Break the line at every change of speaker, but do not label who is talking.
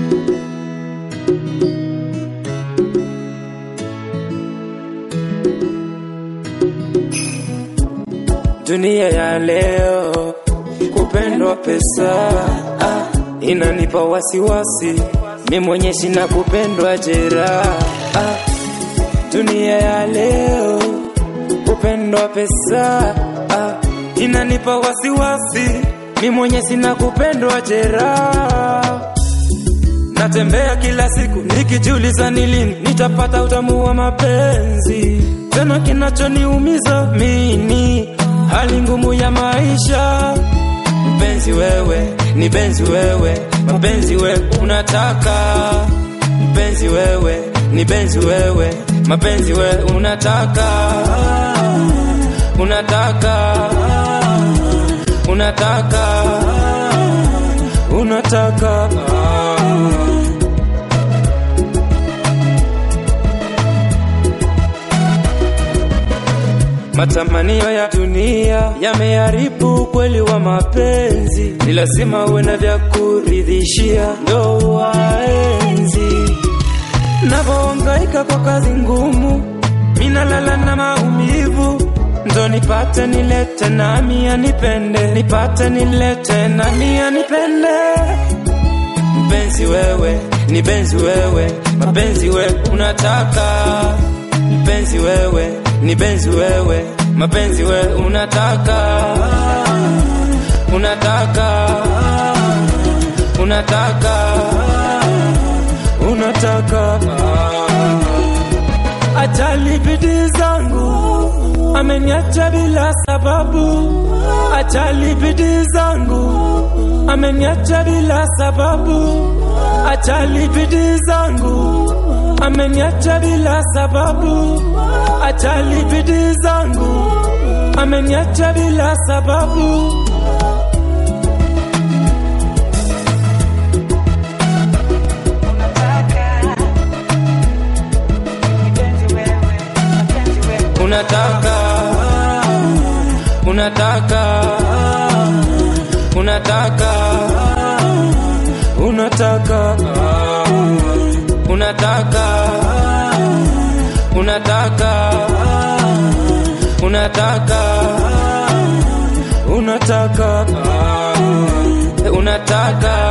Dunia ya leo, kupendwa pesa ah, inanipa wasiwasi, mi mwenye sina kupendwa jeraha ah, dunia ya leo, kupendwa pesa ah, inanipa wasiwasi, mi mwenye sina kupendwa jeraha Natembea kila siku nikijiuliza ni lini nitapata utamu wa mapenzi. Tena kinachoniumiza mimi hali ngumu ya maisha. Mpenzi wewe, ni benzi wewe, mapenzi wewe unataka. Mpenzi wewe, ni benzi wewe, mapenzi wewe unataka. Unataka, unataka, unataka. Matamanio ya dunia yameharibu ukweli wa mapenzi, ni lazima uwe na vya kuridhishia ndo waenzi. Navohangaika kwa kazi ngumu, minalala na maumivu, ndo nipate nilete nami anipende, nipate nilete nami anipende. Mpenzi wewe, ni benzi wewe, mapenzi wewe unataka. Mpenzi wewe, ni benzi wewe, mapenzi wewe unataka. Unataka, unataka, unataka. Ajali bidii zangu, ameniacha bila sababu. Ajali bidii zangu, ameniacha bila sababu. Ajali bidii zangu, ameniacha bila sababu. Ajali bidii zangu, ameniacha bila sababu. Unataka, unataka, unataka, unataka, unataka, unataka, unataka, unataka, unataka.